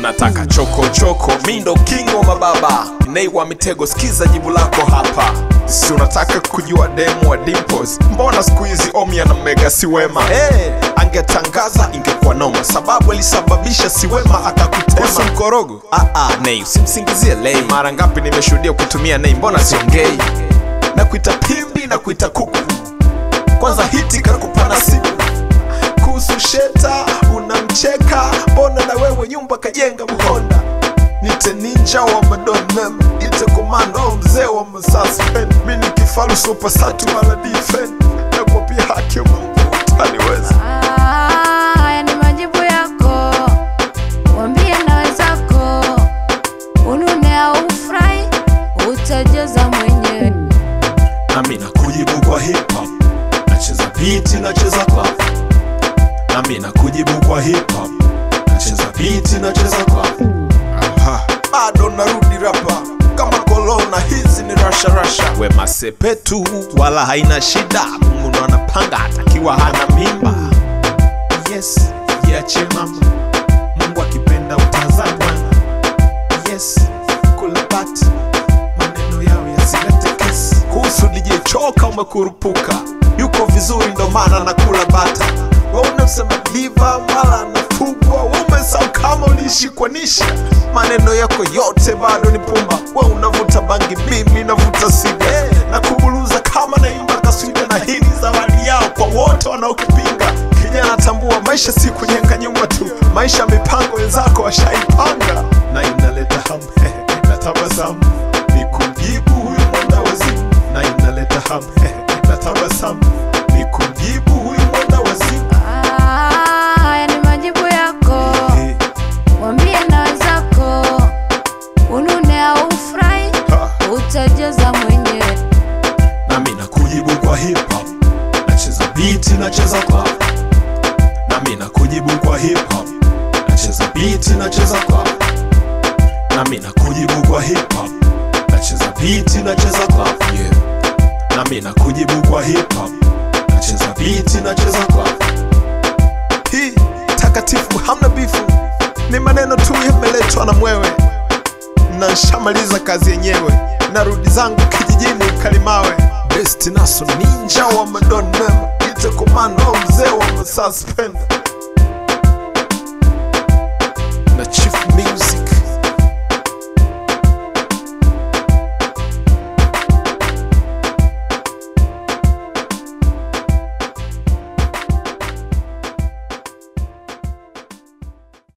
unataka choko choko mindo king wa mababa nei wa mitego sikiza jibu lako hapa si unataka kujua demu wa dimples mbona siku hizi omia na mega si wema hey, angetangaza ingekuwa noma sababu alisababisha si wema akakutema Usu mkorogo ah, ah, nei usimsingizie lei mara ngapi nimeshuhudia kutumia nei mbona siongei na kuita pimbi na kuita kuku kwanza hiti kakupa nasibu kuhusu sheta unamcheka mbona na wewe nyumba kajenga mhonda nite ninja wa madonmem nite komando mzee wa masaspen mi ni kifalu supasatu wala difen nakuwa pia haki mungu utaniweza Ah, haya ni majibu yako, wambie na wenzako, unune au ufurahi, utajaza mwenyewe. nami nakujibu kwa hip hop nacheza biti nacheza club nami nakujibu kwa hip hop nacheza biti nacheza club Aha. bado narudi rapa kama kolona hizi ni rasha rasha we masepetu wala haina shida mungu ndo anapanga atakiwa hana mimba yes jiache mama mungu akipenda utazaa bwana yes kula bati maneno yao yasilete kesi kuhusu DJ choka umekurupuka yuko vizuri ndo maana nakula bata we unasema diva wala anafugwa we umesahau kama uliishikwanisha maneno yako yote bado ni pumba we unavuta bangi mimi navuta siga na kubuluza kama naimba kaswida na hii ni zawadi yao kwa wote wanaokupinga kijana tambua maisha si kujenga nyumba tu maisha mipango wenzako washaipanga na inaleta hamu na tabasamu ni kumjibu huyu mwenda wazimu na inaleta hamu na tabasamu ni kumjibu huyu mwenda wazimu Ah, haya ni majibu yako, Eh, wambie na wenzako, unune au ufurahi, ha. utajaza mwenyewe. nami nakujibu kwa hip hop nacheza biti nacheza club nami nakujibu kwa hip hop nacheza biti nacheza club nami nakujibu kwa hip hop nacheza biti nacheza club yeah. nami nakujibu kwa hip hop nacheza biti nacheza club hii takatifu hamna bifu ni maneno tu yameletwa na mwewe na nshamaliza kazi yenyewe narudi zangu kijijini kalimawe best naso ninja wa madonna ite komando mzee wa masuspend na chief music